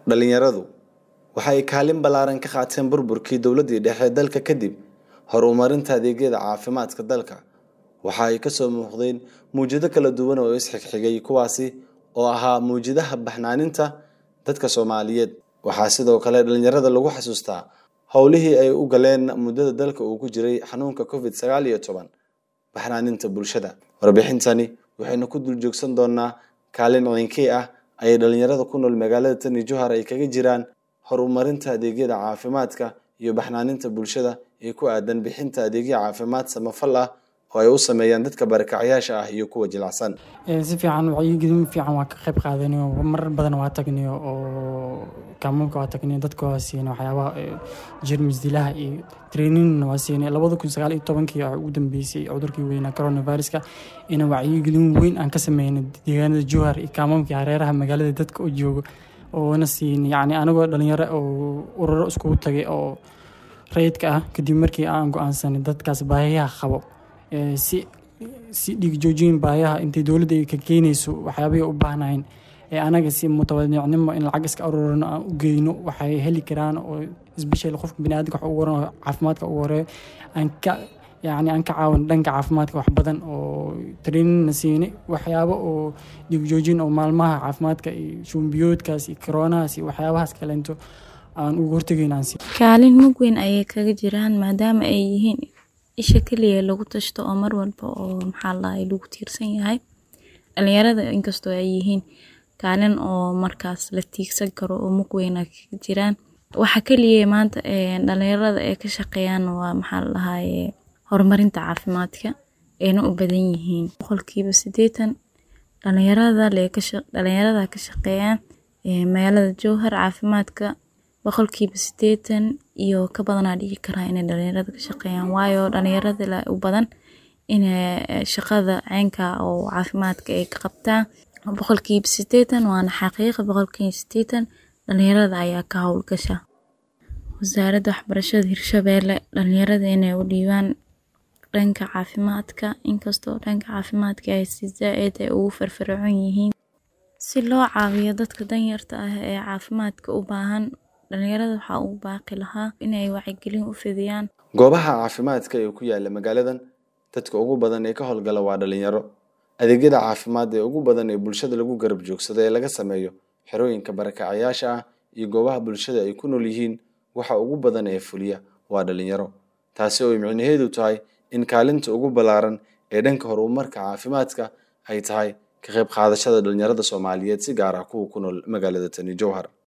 Dhalinyaradu waxa ay kaalin ballaaran ka qaateen burburkii dowladdii dhexe ee dalka kadib horumarinta adeegyada caafimaadka dalka. Waxa ay ka soo muuqdeen mowjado kala duwan oo is-xigxigay kuwaasi oo ahaa mowjadaha baxnaaninta dadka Soomaaliyeed. Waxaa sidoo kale dhalinyarada lagu xasuustaa howlihii ay u galeen muddada dalka uu ku jiray xanuunka Covid sagaal iyo toban baxnaaninta bulshada. Warbixintani waxaynu ku dul joogsan doonaa kaalin ciinkii ah ayay dhalinyarada ku nool magaalada Tani Jowhar ay kaga jiraan horumarinta adeegyada caafimaadka iyo baxnaaninta bulshada ee ku aadan bixinta adeegyo caafimaad samafal ah oo ay u sameeyaan dadka barakacayaasha ah iyo kuwa jilicsan. si fiican wacyigelin fiican waa ka qayb qaadanayo marar badan waa tagnayo oo kaamuunka waa tagnayo dadka waa siinay waxyaabaha jeermis dilaha iyo training waa siinay labada kun sagaal iyo tobankii waxaa ugu dambeysay cudurkii weynaa coronaviruska in wacyigelin weyn aan ka sameynay deegaanada Jowhar iyo kaamuunka hareeraha magaalada dadka oo joogo oona siinay yacni anagoo dhalinyaro oo ururo iskugu tagay oo rayidka ah kadib markii aan go-aansanay dadkaas baahiyaha qabo si si dhiig joojin baayaha intay dowladda ay ka keenayso waxyaabihii u baahnayn ee anaga si mutawadicnimo in lacag iska ururino aan u geyno waxay heli karaan oo isbeshel qofka biniaadamka wax ugu waran caafimaadka ugu horeeyo aan ka yacni aan ka caawin dhanka caafimaadka wax badan oo trainingna siinay waxyaabo oo dhiig joojin oo maalmaha caafimaadka iyo shumbiyoodkaas iyo koronahaas iyo waxyaabahaas kaleento aan ugu hortagayna aan siin kaalin mug weyn ayay kaga jiraan maadaama ay yihiin isha keliya lagu tashto oo mar walba oo maxaa lahay lagu tiirsan yahay dhalinyarada inkastoo ay yihiin kaalin oo markaas la tiigsan karo oo mug weyna kaga jiraan waxa keliya maanta dhalinyarada ay ka shaqeeyaan waa maxaa lahaye horumarinta caafimaadka ayna u badan yihiin boqolkiiba sideetan dhalinyarada dhalinyarada ka shaqeeyaan magaalada jowhar caafimaadka boqolkiiba sideetan iyo ka badanaa dhigi karaa inay dhalinyarada ka shaqeeyaan waayo dhalinyarada u badan inay shaqada ceynka oo caafimaadka ay ka qabtaan boqolkiiba sideetan waana xaqiiqa boqolkiiba sideetan dhalinyarada ayaa ka howlgasha wasaaradda waxbarashada hirshabeelle dhalinyarada inay u dhiibaan dhanka caafimaadka inkastoo dhanka caafimaadka ay si zaa-id ay ugu firfircoon yihiin si loo caawiyo dadka danyarta ah ee caafimaadka u baahan dhalinyarada waxaa ugu baaqi lahaa inay wacyigelin u fidiyaan goobaha caafimaadka ee ku yaala magaaladan dadka ugu badan ee ka howlgala waa dhalinyaro adeegyada caafimaad ee ugu badan ee bulshada lagu garab joogsado ee laga sameeyo xerooyinka barakacayaasha ah iyo goobaha bulshada ay ku nool yihiin waxa ugu badan ee fuliya waa dhalinyaro taasi oo ay micnaheedu tahay in kaalinta ugu ballaaran ee dhanka horumarka caafimaadka ay tahay ka qayb qaadashada dhalinyarada soomaaliyeed si gaar ah kuwa ku nool magaalada tani jowhar